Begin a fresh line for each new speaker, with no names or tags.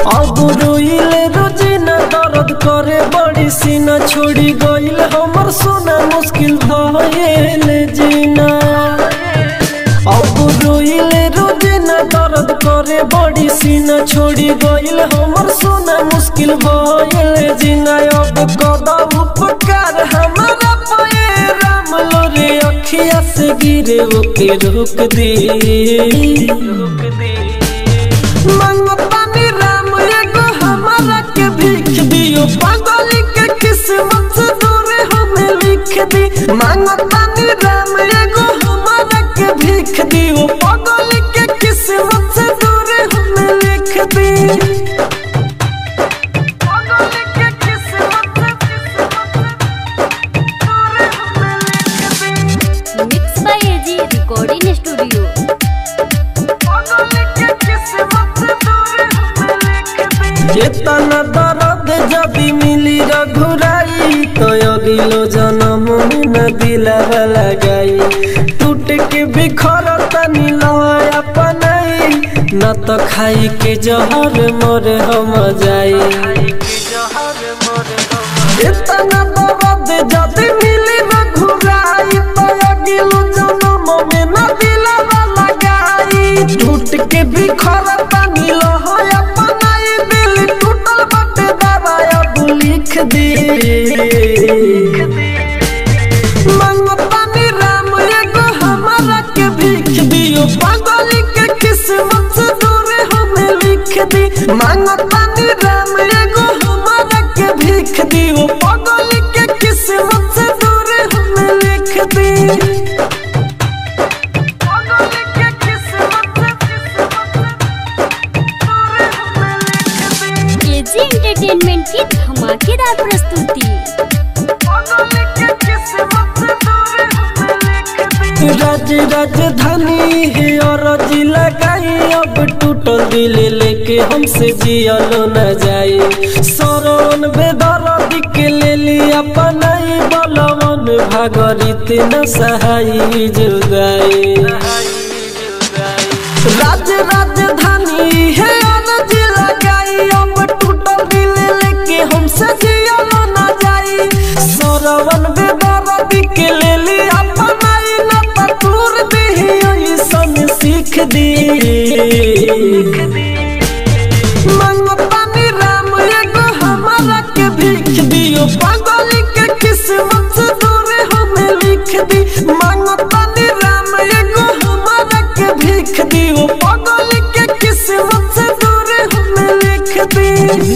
अब रोइले रोजिना दर्द करे बड़ी सीना छोड़ी गइल हमर सोना मुश्किल भइल जीना अब रोइले रोजिना दर्द करे बड़ी सीना छोड़ी गइल हमर सोना मुश्किल भइल जीना अब कदा उपकार हमारा पे राम लोरे अखिया से गिरे ओके रोक दे रोक दे मंगतानी राम एगो हमारा के भीख दियो पागल के किस्मत से दूर हमें लिख दी मंगतानी राम एगो हमारा के भीख दियो पागल के किस्मत से दूर हमें लिख दी पागल के किस्मत दूर हमें लिख दी
mix by AG recording studio
चेतना दर्द जदि मिली रघुराई तो अगिलो जन्म में न दिलावा लगाई टूट के बिखर तनी लय अपनाई न तो खाई के जहर मोर हम जाई चेतना दर्द जदि मिली रघुराई तो अगिलो जन्म में न दिलावा लगाई टूट के बिखर तनी लय अपनाई दिल टूटल बटे दबाया तू लिख दे मंगतानी राम एगो हमारा के भीख दियो पागल के किस्मत से दूर हमें लिख दी मंगतानी राम एगो हमारा के भीख दियो पागल के किस्मत से दूर हमें लिख दी पागल के किस्मत
एजी एंटरटेनमेंट की धमाकेदार प्रस्तुति
राज राजधानी है और जिला लगाई अब टूटल दिल लेके हमसे जियल न जाए सरवन बेदर के ले लिया पनाई बलवन भागरित न सहाई जुदाई राज राजधानी है और जिला लगाई अब टूटल दिल लेके हमसे जियल न जाए सरवन बेदर के ले लिया पनाई न पटूर दी ऐसन सीख दी मंगतानी राम एगो हमारा के भीख दियो पागल के किस्मत से दूर हमें लिख दी मंगतानी राम एगो हमारा के भीख दियो पागल के किस्मत से दूर हमें लिख दी